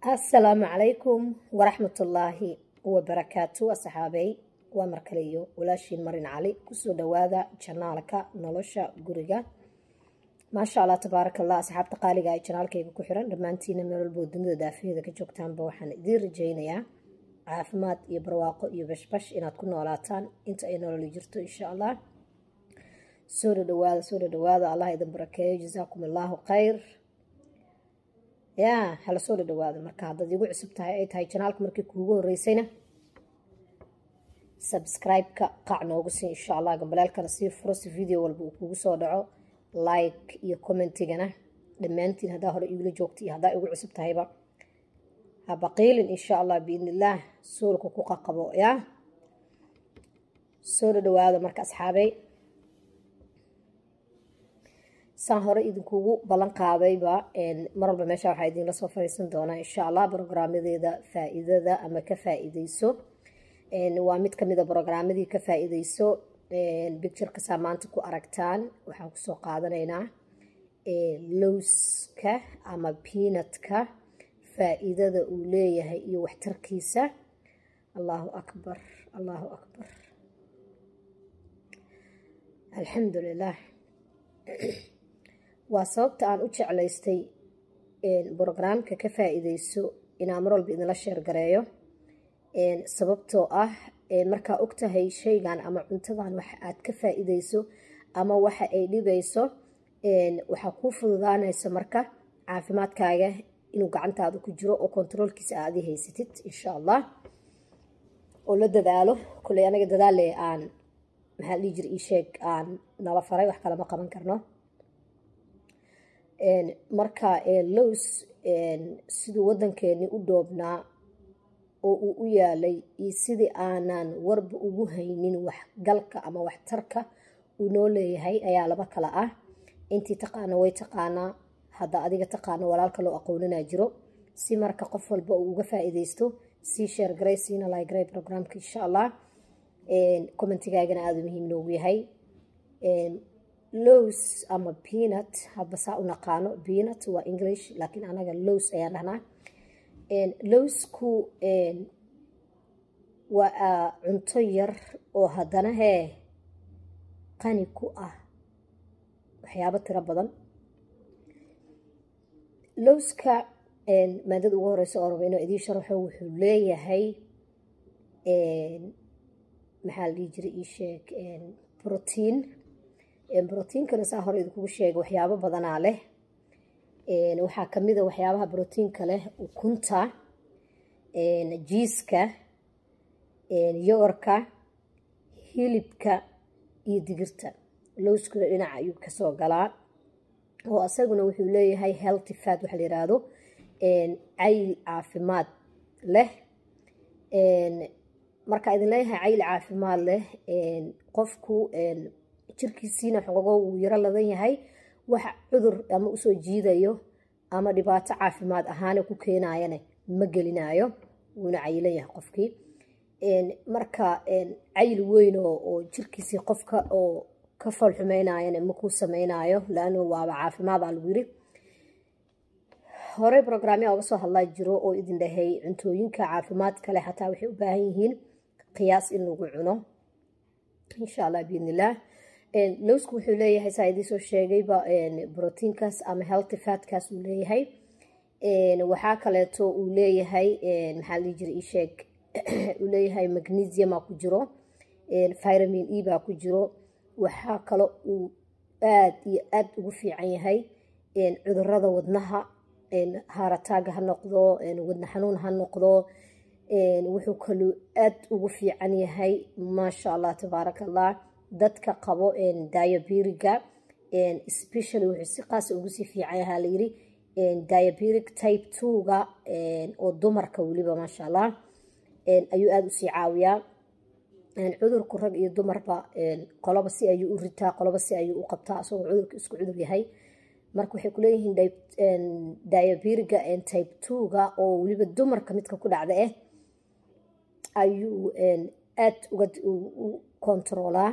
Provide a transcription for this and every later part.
asalaamu calaykum waraxmatullaahi wabarakaatu asxaabey waa markale iyo walaashiin marin cali kusoo dhawaada janaalka nolosha guriga maasha allah tabaaraka allah asxaabta qaaliga ay janaalkayga ku xiran dhammaantiina meel walboo dunida daafaheeda ka joogtaanba waxaan idiin rajaynayaa caafimaad iyo barwaaqo iyo bashbash inaad ku noolaataan inta ay nololi jirto insha allah soo dhadhawaada soo dhadhawaada allah idin barakeeyo jasaakum allaahu khayr yaa hala soo dhadhawaada marka haddaad igu cusub tahay ay tahay janaalka markii kuugu horeysayna subscribe-ka qac noogu sii insha allah gambaleelkana sii furo si video walba uu kugu soo dhaco like iyo commentigana dhammaantiin haddaa hore igula joogta iyo haddaa igu cusub tahayba habaqiilin insha allah biidn illaah suulka ku qaqabo yaa soo dhadhawaada marka asxaabey saan hore idinkugu ballan qaadayba mar walba meesha waxaa idinla soo fariisan doonaa insha allah brograamadeeda faa-iidada ama ka faa-iideyso waa mid kamida brogramadii ka faa-iideyso bicturekasaa maanta ku aragtaan waxaan kusoo qaadanaynaa lowska ama piinatka faa-iidada uu leeyahay iyo waxtarkiisa allahu akbar allahu akbar alxamdu lilah waa sababta aan u jeclaystay brograamka ka faa-iideyso inaan mar walba idinla sheergareeyo sababtoo ah markaa ogtahay shaygan ama cuntadan waxa aad ka faa-iideyso ama waxa ay dhibayso waxaa kuu fududaanaysa marka caafimaadkaaga inuu gacantaada ku jiro oo kontaroolkiisa aad i haysatid insha allah oo la dadaalo kulley anaga dadaale aan maxaa dhihi jira ii sheeg aan nala faray wax kalama qaban karno marka lows siduu waddankeeni u dhoobnaa oo uu u yaalay iyo sidii aanan warba ugu haynin waxgalka ama waxtarka uu noo leeyahay ayaa laba kala ah intii taqaana way taqaanaa hadda adiga taqaano walaalka loo aqoonanaa jiro si marka qof walba uu uga faa-iideysto sii sheergaray siina lagaray programka insha allah commentigaagana aada u muhiim noogu yahay lows ama peanut haba saa u naqaano peanut waa english laakiin anaga lows ayaan dhahnaa lowsku waa cunto yar oo haddana hee qani ku ah waxyaabo tiro badan lowska maadada ugu horeysa oo raba inuu idiin sharaxo wuxuu leeyahay maxaa la dhihi jiray ii sheeg brotiin brotiinkana saa hore idinkugu sheegay waxyaabo badanaa leh waxaa kamida waxyaabaha brotiinka leh ukunta jiiska yoorka hilibka iyo digirta lowskuna dhinaca ayuu kasoo galaa oo asaguna wuxuu leeyahay healthy fat waxaa la yiraahdo cayl caafimaad leh markaa idin leeyahay cayl caafimaad leh qofku jirkiisiina xogogo wuu yaro ladan yahay waxa cudur ama usoo jiidayo ama dhibaato caafimaad ahaana ku keenayana ma gelinayo wuuna cayilan yahay qofkii marka cayl weyn oo jirkiisii qofka oo ka foolxumeynayana makuu sameynayo laano waaba caafimaada lagu yiri horey brograamya oga soo hadlaa jiro oo idin dhahay cuntooyinka caafimaad kale xataa waxay u baahan yihiin qiyaas in lagu cuno insha allah biidnillaah lowsku wuxuu leeyahay saa idiin soo sheegayba brotiinkaas ama healthy fatkaas uu leeyahay waxaa kaleeto uu leeyahay maxaa la jira isheeg uu leeyahay magnesiuma ku jiro vitamin e baa ku jiro waxaa kale uu aad iyo aad ugu fiican yahay cudurada wadnaha haarataaga ha noqdo wadna xanuun ha noqdo wuxuu kaluu aad ugu fiican yahay maasha allah tabaaraka allah dadka qabo diabiriga specially wuxuu si qaasa ugu sii fiican yahaa layiri diabiric type two-ga oo dumarka weliba maasha allah ayuu aada usii caawiyaa cudurku rag iyo dumarba qoloba si ayuu u ritaa qoloba si ayuu u qabtaa isagoo cudurka isku cudur yahay marka waxay kuleeyihiin diabiriga type two-ga oo weliba dumarka midka ku dhacda ah ayuu aad uga u kontaroolaa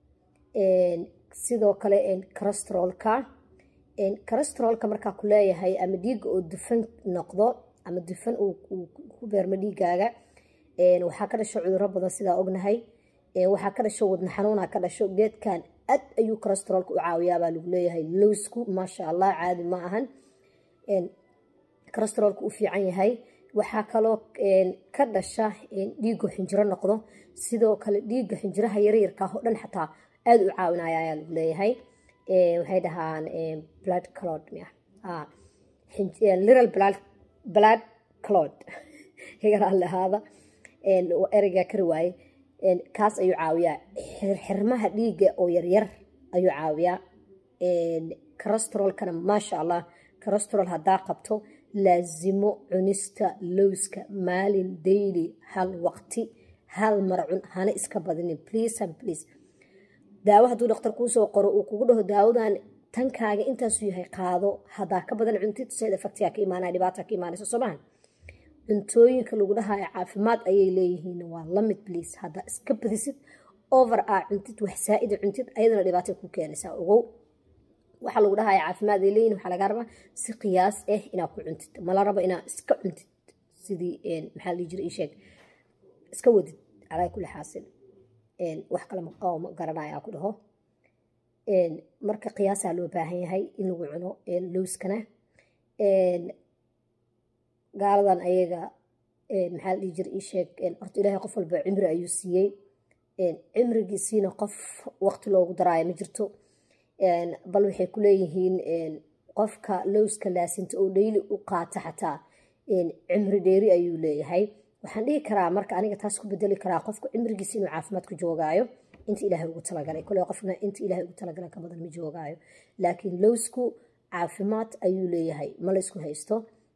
sidoo kale carastrolka carastrolka markaa ku leeyahay ama dhiiga oo dufan noqdo ama dufan uu ku beermo dhiigaaga waxaa ka dhasho cuduro badan sidaa ognahay waxaa ka dhasho wadna xanuuna ka dhasho geedkan aad ayuu cholesteroolka u caawiyaabaa lagu leeyahay lowsku maasha allah caadi ma ahan cholesteroolka u fiican yahay waxaa kaloo ka dhasha dhiigo xinjiro noqdo sidoo kale dhiigga xinjiraha yaryarkaah oo dhan xataa aada u caawinaya ayaa lagu leeyahay waxay dhahaan blood clod little blood clod higaraan lahaada ereygaa kari waaye kaas ayuu caawiyaa xirmaha dhiigga oo yaryar ayuu caawiyaa cholesteroolkana maasha allah cholesterool haddaa qabto laasimo cunista lowska maalin daily hal waqti hal mar cun hana iska badinin please and please daawo hadduu dhakhtar kuusoo qoro uu kugu dhaho daawadan tankaaga intaasuu yahay qaado haddaa ka badan cuntid side effectiga ka imaanaya dhibaata ka imaanaysa soomahan cuntooyinka lagu dhahayo caafimaad ayay leeyihiin waa lamid please haddaa iska badisid over a cuntid wax saa-ida cuntid ayadana dhibaatay ku keenaysaa ogow waxaa lagu dhahaya caafimaad ay leeyihin waxaa laga rabaa si qiyaas ah inaad ku cuntid mala rabo inaad iska cuntid sidii maxaa la jira isheeg iska wadid calaa kulli xaasil wax kale ma garanaya ku dhaho marka qiyaasaa loo baahan yahay in lagu cuno lowskana gaaladan ayaga maxaa la dhihi jira isheeg horta ilaahay qof walba cimri ayuu siiyey cimrigiisiina qof waqti loogu daraayo ma jirto bal waxay ku leeyihiin qofka lowska laasinta oo dhayli u qaata xataa cimri dheeri ayuu leeyahay waxaan dhihi karaa marka aniga taas ku bedeli karaa qofka cimrigiisa inuu caafimaad ku joogaayo inta ilaahay ugu talagalay kole qofna inta ilaahay ugu talagalay ka badan ma joogaayo laakiin lowsku caafimaad ayuu leeyahay ma la isku haysto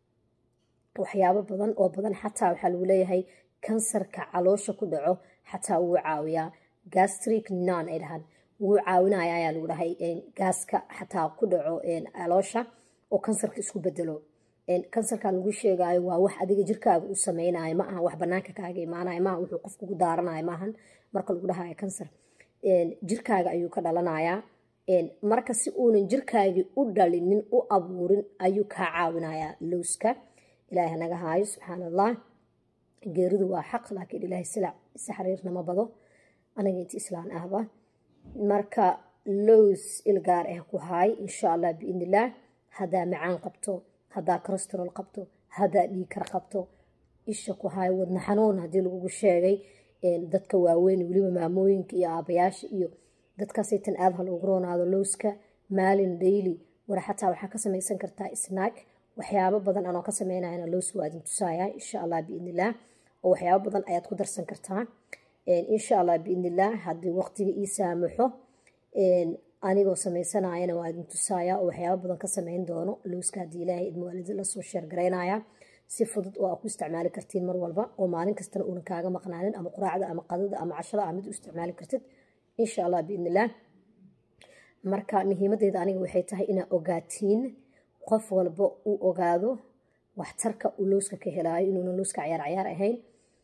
waxyaabo badan oo badan xataa waxaa lagu leeyahay kansarka caloosha ku dhaco xataa wuu caawiyaa gastric non ay dhahaan wuu caawinaya ayaa lagu dhahay gaaska xataa ku dhaco caloosha oo kansarka isku bedelo kansarkan lagu sheegayo waa wax adiga jirkaaga u sameynayo ma aha wax banaanka kaaga imaanayo maaha wuxuu qof kugu daaranayo maahan marka lagu dhahayo kansar jirkaaga ayuu ka dhalanayaa marka si uunan jirkaagii u dhalinin u abuurin ayuu kaa caawinayaa lowska ilaahay naga haayo subxaan allah geeridu waa xaq laakiin ilaahay silac si xariirnama bado aniga inta islaan ahba marka lows ilgaar ah ku haay insha allah biidnillaah haddaa macaan qabto haddaa cholesterool qabto haddaa dhiikar qabto isha ku haay wadna xanuun haddii lagugu sheegay dadka waaweyn weliba maamooyinka iyo aabayaasha iyo dadkaasaytan aad ha loogu roonaado lowska maalin daily war xataa waxaa ka samaysan kartaa snack waxyaabo badan anoo ka sameynayana lows waa idin tusaaya insha allah biidnillaah oo waxyaabo badan ayaad ku darsan kartaa insha allah biidnillaah haddii waqtiga ii saamaxo anigoo sameysanayana waa idin tusaaya oo waxyaabo badan ka sameyn doono lowska haddii ilaahay idmawaalidi lasoo sheergaraynaya si fudud oo aa ku isticmaali kartiin mar walba oo maalin kastana uunan kaaga maqnaanin ama quraacda ama qadada ama cashada aa mid u isticmaali kartid insha allah biidnillaah marka muhiimadeeda aniga waxay tahay inaa ogaatiin qof walba uu ogaado waxtarka uu lowska ka helaayo inuuna lowska cayaar cayaar ahayn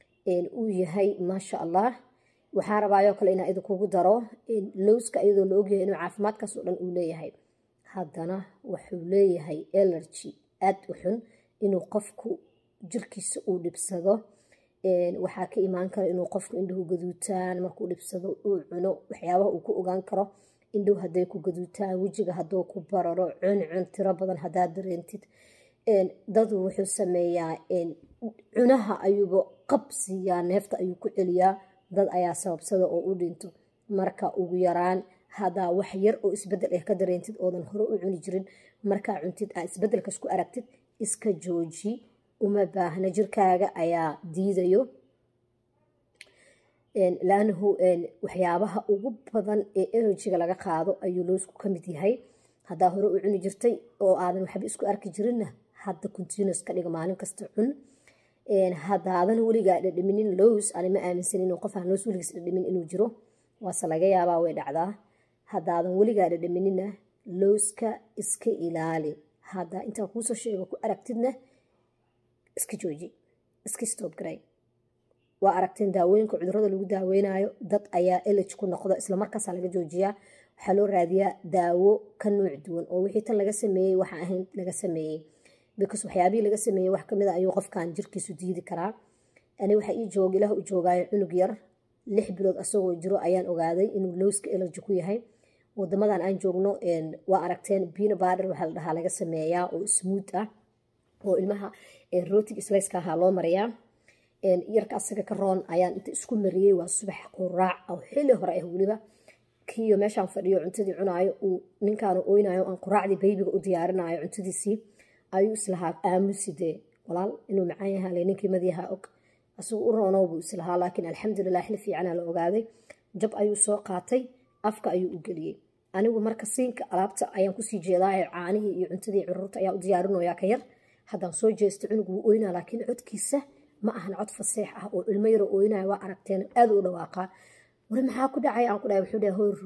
uu yahay maasha allah waxaa rabaayoo kale inaa idinkugu daro lowska iyadoo la ogyahay inuu caafimaadkaas oo dhan uu leeyahay haddana wuxuu leeyahay elergy aad u xun inuu qofku jirkiisa uu dhibsado waxaa ka imaan kara inuu qofku indhuhu gaduutaan markuu dhibsado uu cuno waxyaabaha uu ku ogaan karo indhow hadday ku gaduutaan wejiga hadduu ku bararo cuncun tiro badan haddaad dareentid dadu wuxuu sameeyaa cunaha ayuuba qabsiiyaa neefta ayuu ku celiyaa dad ayaa sababsada oo u dhinto marka ugu yaraan haddaa wax yar oo isbedel ah ka dareentid oodan hore u cuni jirin markaa cuntid aa isbedelkas ku aragtid iska jooji uma baahna jirkaaga ayaa diidayo laanahu waxyaabaha ugu badan ee enerjiga laga qaado ayuu loosku ka mid yahay haddaa hore u cuni jirtay oo aadan waxba isku arki jirinna hadda continuous ka dhiga maalin kasta cun haddaadan weligaa dhadhaminin lows ani ma aaminsan inuu qof aan lows weligiis dhadhamin inuu jiro waase laga yaabaa way dhacdaa haddaadan weligaa dhadhaminina lowska iska ilaali hadda intaa kuusoo sheego ku aragtidna iska jooji iska stoob garay waa aragteen daawooyinka cudurada lagu daaweynayo dad ayaa elij ku noqdo islamarkaasa laga joojiyaa waxaa loo raadiyaa daawo ka nuuc duwan oo wixii tan laga sameeyey waxa ahayn laga sameeyey because waxyaabihii laga sameeyey wax kamid a ayuu qofkan jirkiisu diidi karaa ani waxa ii jooga ilaah u joogaayo cunug yar lix bilood asagoo jiro ayaan ogaaday inuu lowska elerji ku yahay wadamadan aan joogno waa aragteen biina baadhar waxaa la dhahaa laga sameeyaa oo smuud ah oo ilmaha rootig slayska ahaa loo mariyaa yarka asaga ka roon ayaan inta isku mariyey waa subax quraac oo xili hore ah weliba kiyo meeshaan fadhiyo cuntadii cunaayo uu ninkaanu oynayo aan quraacdii baybiga u diyaarinayo cuntadiisii ayuu islahaa aamusi dee walaal inuu macaan yahaale ninkii madiyaha og asugu u roonow buu islahaa laakiin alxamdulilah xili fiicana la ogaaday jab ayuu soo qaatay afka ayuu u geliyey anigu marka siinka alaabta ayaan kusii jeedaayo caanihii iyo cuntadii curuurta ayaa u diyaarinoyaa ka yar haddaan soo jeesto cunug wuu oynaa laakiin codkiisa ma ahan cod faseex ah oo ilmo yaro oynaya waa aragteen aad u dhawaaqaa wari maxaa ku dhacay aan ku dhahay wuxuu dhahay hoor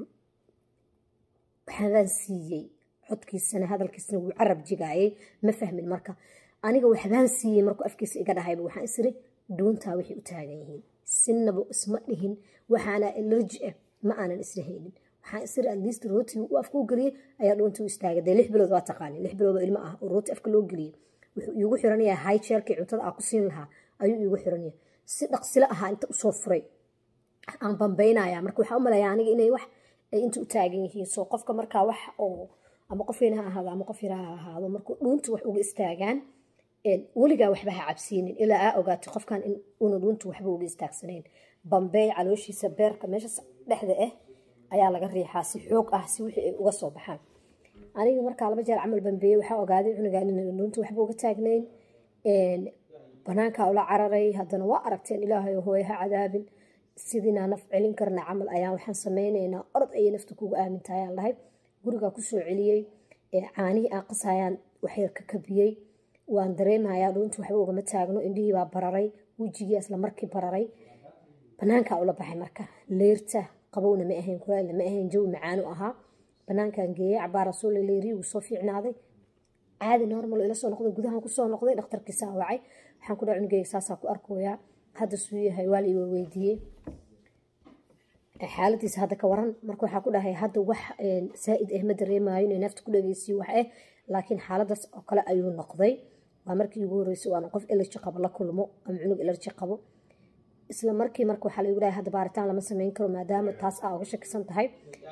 waxbaan siiyey codkiisana hadalkiisana wuu carab jigaayay ma fahmin marka aniga waxbaan siiyey markuu afkiisa iga dhahayba waxaan isiri dhuuntaa waxay u taagan yihiin sinaba isma dhihin waxaana elerji ah ma aanan isdhahaynin waxaan isiri atleast rooti uu afka u geliyey ayaa dhuunta u istaagay dee lix bilood waa taqaani lix bilood oo ilmo ah oo rooti afka loo geliyey wuxuu iigu xiranyahay high chairkii cuntada aa ku siin lahaa ayuu iigu xiranyahay si dhaqsilo ahaa inta usoo furay aan bambaynaya marka waxaa u malaya aniga inay wax ay inta u taagan yihiin soo qofka markaa wax oo ama qof weyn ha ahaado ama qof yar ha ahaado markuu dhuunta wax uga istaagaan weligaa waxba ha cabsiinin ilaa aa ogaato qofkan in una dhuunta waxba uga istaagsanayn bambeey calooshiisa beerka meesha dhexda ah ayaa laga riixaa si xoog ah si wixii ay uga soo baxaan aniga markaa laba jeer camal bambeeyey waxaa ogaaday cunugaan in dhuunta waxba uga taagnayn banaankaa ula cararay haddana waa aragteen ilaahay hooye ha cadaabin sidiinaa naf celin karna camal ayaan waxaan sameynaynaa orod ayay nafta kugu aaminta ayaan lahay gurigaa kusoo celiyey caanihii aan qasayaan waxyar ka kabiyey waan dareemayaa dhuunta waxba ugama taagno indhihii baa bararay wejigii isla markii bararay banaankaa ula baxay marka leyrta qabowna ma ahayn kulaalna ma ahayn jawi macaanu ahaa banaankaan geeyey cabaa rasuul leerii wuu soo fiicnaaday caadi normal ila soo noqday gudahan kusoo noqday dhakhtarkiisaa wacay waxaan ku dhaha cunugeyga saasaa ku arkoyaa hadda suu yahay waa la iwa weydiiyey xaaladiisa hadda ka waran marka waxaa ku dhahay hadda wax saa-id ah ma dareemayo inay nafta ku dhageysiyo wax ah laakiin xaaladaas oo kale ayuu noqday waa markii ugu horreysay waana qof elerji qabo la kulmo ama cunug elerji qabo isla markii marka waxaa lagu dhahay hadda baaritaan lama sameyn karo maadaama taas aa uga shakisan tahay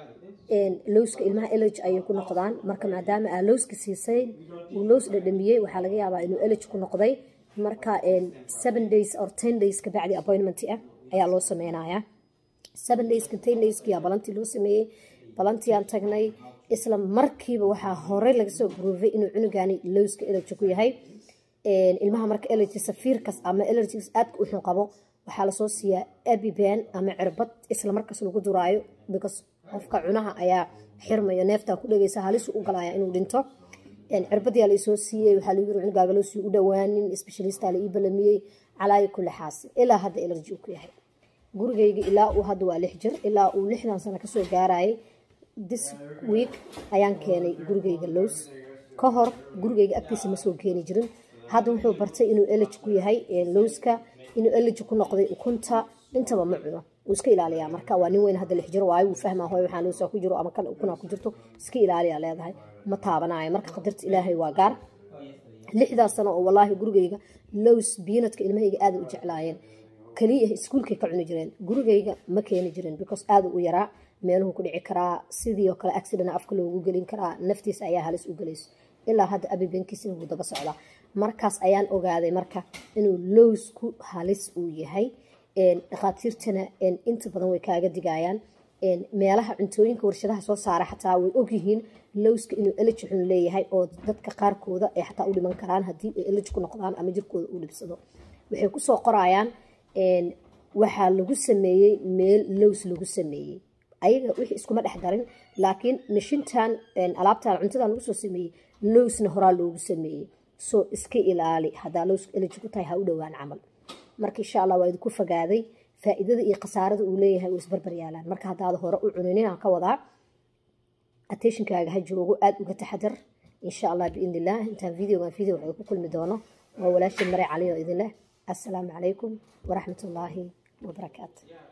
lowska ilmaha elerji ayay ku noqdaan marka maadaama aa lowska siisay uu lows dhadhamiyey waxaa laga yaabaa inuu elerji ku noqday marka seven days or ten days kabacdi appointment ah ayaa loo sameynayaa seven days ten dayskiyaa balantii loo sameeyey balantiaan tagnay isla markiiba waxaa horey laga soo groovay inuu cunugani lowska elerji ku yahay ilmaha marka elerji safiirkas ama elerjigas aadka u xun qabo waxaa lasoo siiyaa abiban ama cirbad isla markaas lagu duraayo because qofka cunaha ayaa xirmayo neeftaa ku dhegeysa halisu u galaya inuu dhinto cirbadyaa laisoo siiyey waxaa lagu yiri cunugaaga loo sii u dhawaanin specialistaa la ii balamiyey calaayo kulli xaas ilaa hadda elerji uu ku yahay gurigayga ilaa uu hadda waa lix jir ilaa uu lixdan sano kasoo gaarayay this week ayaan keenay gurigayga lows ka hor gurigayga agtiisa ma soo keeni jirin hadda wuxuu bartay inuu elerji ku yahay lowska inuu elerji ku noqday ukunta intaba ma cuno wuu iska ilaaliyaa marka waa nin weyn hadda lix jir waayo wuu fahmaa hooy waxaa lowsaa ku jiro ama kan ukuna ku jirto iska ilaaliyaa leedahay ma taabanayo marka qadarta ilaahay waa gaar lixdaas sano oo walaahi gurigayga lows biinadka ilmahayga aada u jeclaayeen kaliya iskuulkay ka cuni jireen gurigayga ma keeni jirin because aada u yaraa meeluhu ku dhici karaa sidii oo kale accident afka loogu gelin karaa naftiisa ayaa halis u gelayso ilaa hadda abibankiisina wuu daba socdaa markaas ayaan ogaaday marka inuu lowsku halis uu yahay dhakhaatiirtana inta badan way kaaga digayaan meelaha cuntooyinka warshadaha soo saara xataa way ogyihiin lowska inuu eleji xun leeyahay oo dadka qaarkooda ay xataa u dhiman karaan haddii ay eleji ku noqdaan ama jirkooda uu dhibsado waxay kusoo qorayaan waxaa lagu sameeyey meel lows lagu sameeyey ayaga wixii iskuma dhex darin laakiin mashintan alaabtan cuntadan lagu soo sameeyey lowsna horaa loogu sameeyey soo iska ilaali haddaa lowska eleji ku tahay ha u dhowaan camal marka insha allah waa idinku fogaaday faa'iidada iyo khasaarada uu leeyahay uu isbarbar yaalaan marka haddaad hore u cuninin aan ka wadaa attentionkaaga ha joogo aada uga taxadar insha allah biidn illah intaan videogan video waxay ku kulmi doono waa walaashin mare cali oo idin leh assalaamu calaykum waraxmat ullaahi wabarakaatu